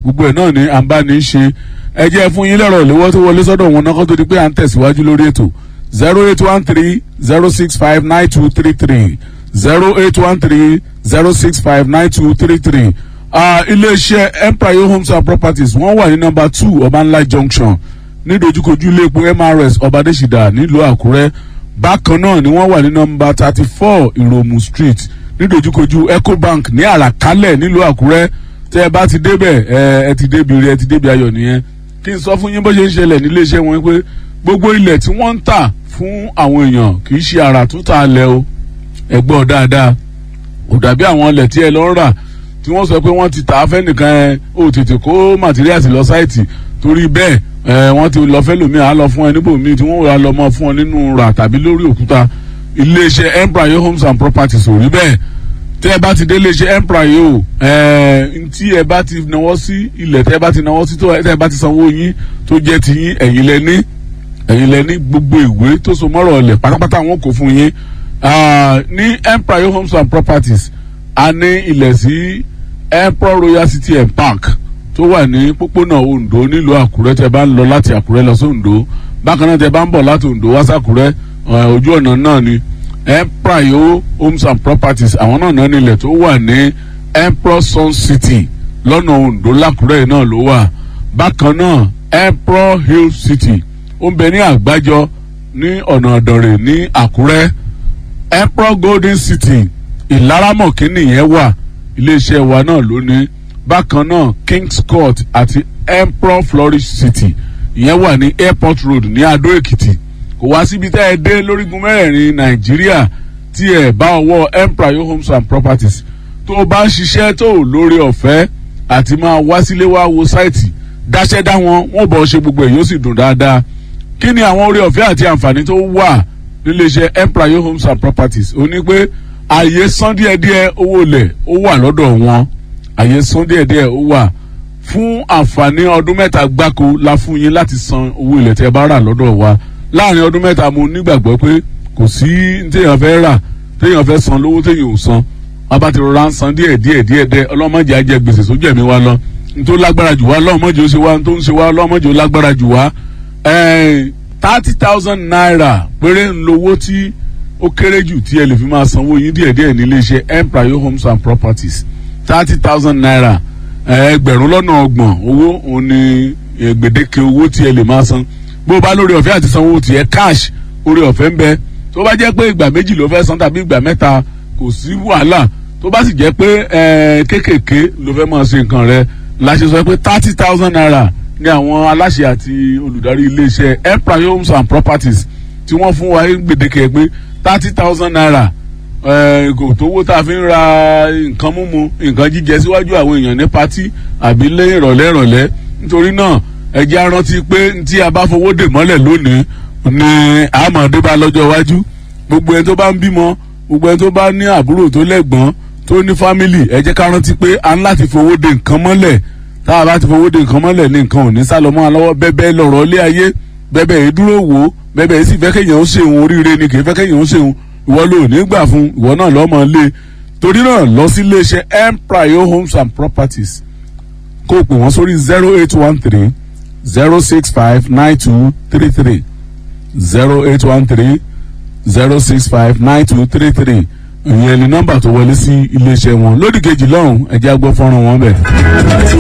gbogbo ẹ̀ náà ni à ń bá ní í ṣe ẹ jẹ́ fún yín lẹ́rọ̀ ìléwọ́ tó wọlé sọ́dọ̀ wọn náà kó tó di pé à ń tẹ̀síwájú lórí ètò zero eight one three zero six five nine two three three zero eight one three zero six five nine two three three iléeṣẹ́ empire homes and properties wọ́n wà ní nọmba two ọbanla junction nídojúkojú ilé epo mrs ọbadẹ́sídà nílùú àkúrẹ́ bákan náà ni wọ́n wà ní nọmba thirty four ìròmù street nídojúkojú ecobank ní àràkálẹ̀ nílùú àkúrẹ́ tẹ́ ẹ bá ti débẹ̀ ẹ ẹ ti débi rí ẹ ti débi ayọ̀ nìyẹn kí n sọ fún yín bó ṣe ń ṣẹlẹ̀ nílé iṣẹ́ wọn pé gbogbo ilẹ̀ tí wọ́n ń tà fún àwọn èèyàn kì í ṣe àrà tó tà lẹ̀ o ẹ gbọ́ dáadáa kò dàbí àwọn ilẹ̀ tí ẹ lọ ń rà tí wọ́n sọ pé wọ́n ti tà á fẹ́ nìkan ẹ ó tètè kó materials lọ sáìtì torí bẹ́ẹ̀ ẹ wọ́n ti lọ fẹ́ lòmíì á lọ fún ẹ níbòmíì tí wọ́n wà lọ mọ́ fún ọ nínú rà tàbí lórí òkúta iléeṣẹ́ empire homes and properties ò rí bẹ́ẹ̀ tẹ́ ẹ bá ti dé iléeṣẹ́ empire o ẹ tí ẹ bá ti náwó sí ilẹ̀ tẹ́ ẹ bá ti náwó sí tó tẹ́ ẹ bá ti sanwó yín tó jẹ́ ti yín ẹ̀yin lẹ ní ẹ̀yin lẹ ní gbogbo ìwé tó so mọ́rọ̀ ọ̀lẹ̀ pátápátá wọn kò fún yín ní empire homes and properties a ní ilẹ̀ sí empire royal city and park tó wà ní pópónà ondo nílùú àkúrẹ́ tẹ́ bá ń lọ láti àkúrẹ́ lọ sí ondo bákan náà tẹ́ bá ń bọ̀ láti ondo wá sàkúrẹ́ ojú ọ̀nà náà ni empire homes and properties àwọn náà náà nílẹ̀ tó wà ní empire sun city lọ́nà ondo lákúrẹ́ náà ló wà bákan náà empire hill city ó ń bẹ ní àgbájọ ní ọ̀nà ọ̀dọ̀rẹ̀ ní àkúrẹ́ emperor golden city ìlaramọ̀kínní yẹn wà iléeṣẹ́ wa náà lónìí bákan náà kings court àti emperor flourish city ìyẹn wà ní airport road ní adó èkìtì kò wá síbi tá ẹ dé lórígun mẹ́rẹ̀ẹ̀rin nàìjíríà tí ẹ bá ọwọ́ empire homes and properties tó o bá ń ṣiṣẹ́ tó o lórí ọ̀fẹ́ àti máa wá sílé wá wo sáìtì dáṣẹ́ dá wọn wọ́n bọ̀ ṣe gbogbo ẹ̀ yóò sì dùn dáadáa kí ni àwọn orí ọ̀fẹ́ àti àǹfààní tó wà níléeṣẹ́ empire homes and properties ó ní pé àyè san díẹ̀díẹ̀ owó ilẹ̀ ó wà lọ́dọ̀ wọn àyè san díẹ̀díẹ̀ ó wà fún àǹfààní ọdún mẹ́ta gbáko la fún yín láti san owó ilẹ̀ tẹ́ bá rà lọ́dọ̀ wa láàrin ọdún mẹ́ta mo nígbàgbọ́ pé kò sí téèyàn fẹ́ rà téèyàn fẹ́ san lówó téèyàn ò san wọn bá ti rọra ń san díẹ̀ díẹ̀ díẹ̀ dẹ́ ọlọ́mọdé ajẹ gbèsè sójú ẹ̀mí wa lọ nítorí lágbára jù wá ọlọ́mọdé ó ṣe wá nítorí ń ṣe wá ọlọ́mọdé ó lágbára jù wá thirty thousand naira péré ń lowó tí ó kéré jù tí ẹ lè fi máa sanwó yín díẹ̀díẹ̀ nílé iṣẹ́ empire homes and properties thirty thousand naira ẹgbẹ̀rún lọ́nà ọgbọ̀n owó òun ni gbèdéke owó tí ẹ lè máa san bó o bá lórí ọ̀fẹ́ àti sanwó tiẹ̀ cash orí ọ̀fẹ́ ń bẹ tó bá jẹ́ pé ìgbà méjì ló fẹ́ san tàbí ìgbà mẹ́ta kò sí wàhálà tó bá sì jẹ́ pé kéékèèké ló fẹ́ máa ṣe nǹkan rẹ la ṣe sọ pé thirty thousand naira ní àwọn aláṣẹ àti olùdarí iléeṣẹ́ empire homes and properties tí wọ́n fún wa gbèdéke pé thirty thousand naira kò tówó tá a fi ń ra nǹkan mímu nǹkan jíjẹ síwájú àwọn èèyàn ní patí àbí lẹ́yìn ìrọ̀lẹ́ ìrọ̀lẹ́ nítorí náà ẹ jẹ́ arántí pé tí a bá fowó dè mọ́lẹ̀ lónìí ni àmọ̀dé bá lọ́jọ́ iwájú gbogbo ẹni tó bá ń bímọ gbogbo ẹni tó bá ní àbúrò tó lẹ́gbọ́n tó ní fámìlì ẹ jẹ́ ká rántí pé a ń láti fowó dè nǹkan mọ́lẹ̀ tá a bá ti fowó de nǹkan mọ́lẹ̀ ní nǹkan ò ní sálọ mọ́ àlọ́wọ́ bẹ́bẹ́ lọ̀rọ̀ ilé ayé bẹ́bẹ́ yìí dúró wò ó bẹ́bẹ́ yìí sì fẹ́ kéèyàn ó ṣeun oríire ni kì í fẹ́ kéèyàn ó ṣeun ìwọ ló ní gbà fún ìwọ náà lọ́mọ lé torí náà lọ sí iléeṣẹ́ empire homes and properties kó o pè wọ́n sórí zero eight one three zero six five nine two three three zero eight one three zero six five nine two three three ìyẹn ni nọ́mbà tó wọlé sí iléeṣẹ́ wọn lódì kejì lọ́hùn ẹ̀jẹ̀ agbọ́ fọ́nrán wọn bẹ̀.